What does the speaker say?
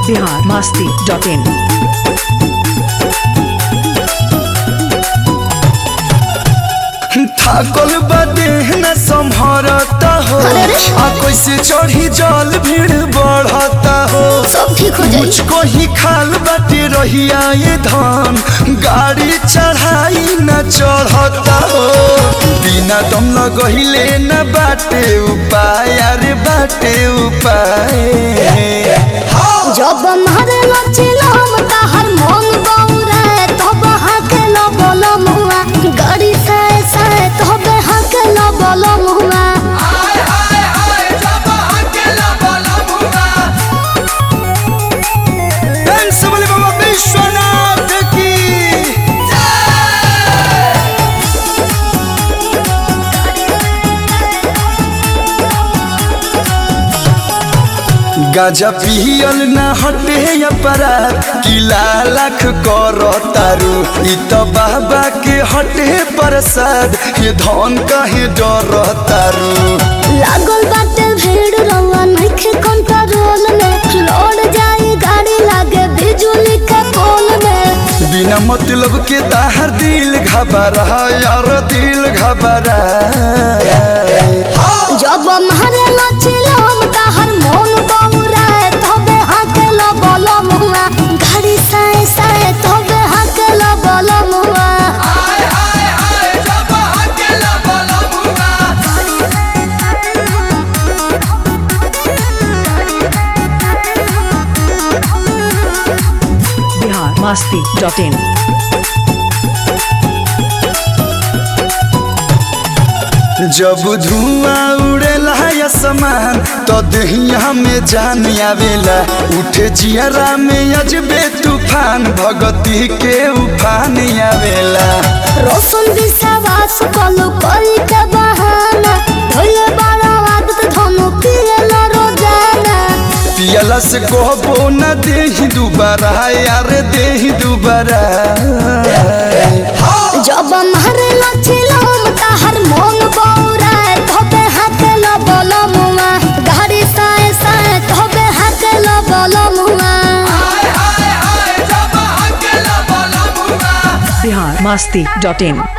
Bihar Masti dot in थाकल बदे न संभरता हो अरे रे। आ कैसे चढ़ी जल भीड़ बढ़ता हो सब ठीक हो जाई मुझको ही खाल बाटे रहिया ये धान गाड़ी चढ़ाई न चढ़ता हो बिना दम लगहिले न बाटे उपाय अरे बाटे उपाय जब मारे लचिलम ताहर मन बौरे तब हाके न बोल मुआ गाड़ी से से तब हाके न बोल मुआ डांस वाले बाबा विश्वनाथ की गाजा पियल न हटे अपराध किला लाख कर तारू इ त बाबा के हटे प्रसाद ये धन कहे डर तारू लागल बाटे भीड़ रवा नइखे कंट्रोल में लौट जाई गाड़ी लागे बिजुली के पोल में बिना मतलब के ताहर दिल घबरा यार दिल घबरा जब मारे लचिलम ताहर मन बौरे तब हाके न बोल मुआ गाड़ी से से तब हाके न बोल मुआ बिहार मास्ती डॉट इन जब धुआं उड़ेला आसमान तो दहिया में जान आवेला उठे जियरा में अजबे तूफान भगती के उफान आवेला रोशन विश्वास कलु कोई के बहाना धोले बड़ा आदत धनु पियला रोजाना पियला से कहबो न देही दुबारा यार देही दुबारा जब मारे लचिलम ताहर मन बौरा धोबे हाथ न बोल मुआ गाड़ी साए साए धोबे हाथ न बोल मुआ बिहार मास्ती डॉट इन